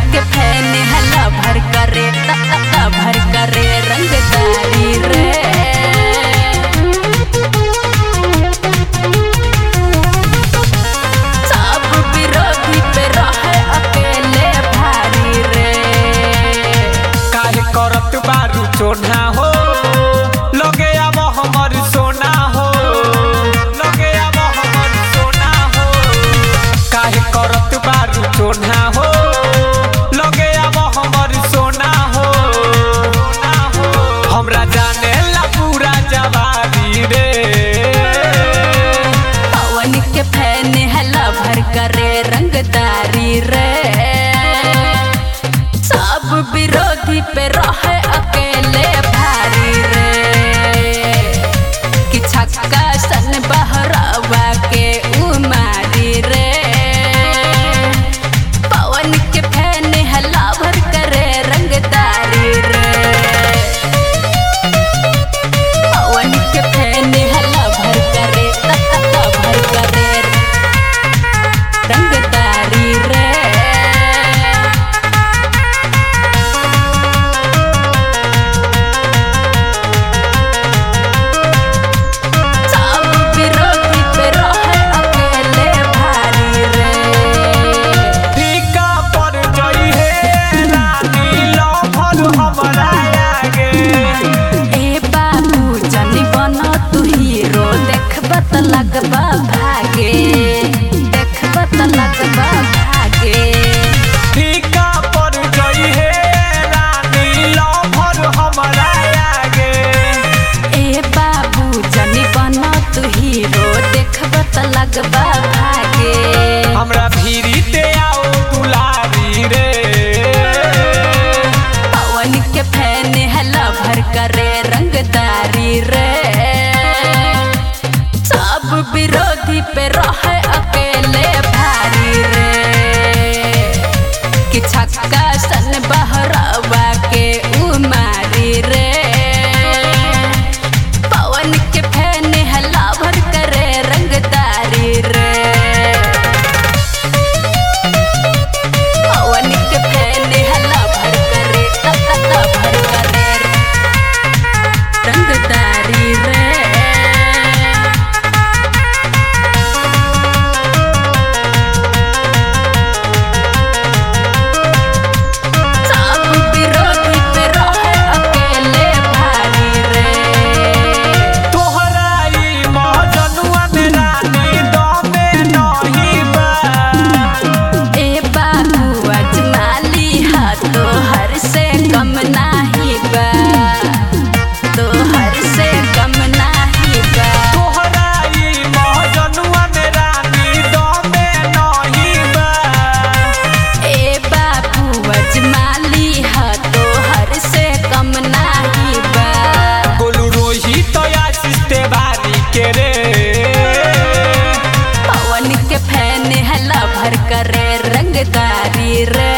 के फैन हला भर करे ता ता ता भर करे रंगदारी रे सब विरोधी पे रहे अकेले भारी रे काहे करत बारू चोना हो लगे आब हमर सोना हो लगे आब हमर सोना हो काहे करत बारू चोना हो लगे आब हमर सोना हो सोना हो हमरा जाने ला पूरा जवानी रे पवन के फैन हला भर करे रंगदारी रे सब विरोधी पे रहे अकेले भारी रे कि छक्का सन बहरावा के उमारी रे पवन के फैन हला भर करे रंगदारी रे पवन के फैन हला भर करे ता ता ता भर करे रंगदारी रे सब विरोधी पे रहे अकेले भारी रे फीका पड़ जई हे रानी लभर हमरा आगे ए बाबू जनी बन तू हीरो देखब त लगबा भागे देखब त लगबा भागे फीका पड़ गई है रानी लभर हमरा आगे ए बाबू जनी बन तू हीरो देखब त लगबा भागे हमरा भीरी ते आओ दुलारी रे पवन के फैन हला भर करे रंगदारी रे सब विरोधी पे रहे अकेले भारी रे कि छक्का सन बहरावा के उमारी रे पवन के फैन हला भर करे रंगदारी रे पवन के फैन हला भर करे ता ता ता भर करे रंगदारी रे सब विरोधी पे रहे अकेले भारी रे तोहरा ई मजनुआ में रानी दमे नहीं बा ए बाबू अजमाली हा तोहर से कम नाही बा तोहर से कम नाही बा तोहरा ई मजनुआ में रानी दमे नहीं बा ए बाबू अजमाली हा तोहर से कम नाही बा गोलू रोहित आशीष तेवारी के रे पवन के फैन हला भर करे रंगदारी रे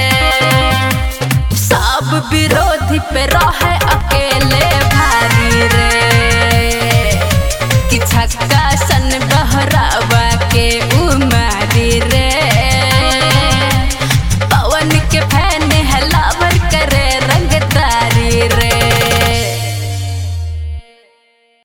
सब विरोधी पे रहे अकेले भारी रे कि छक्का सन बहरावा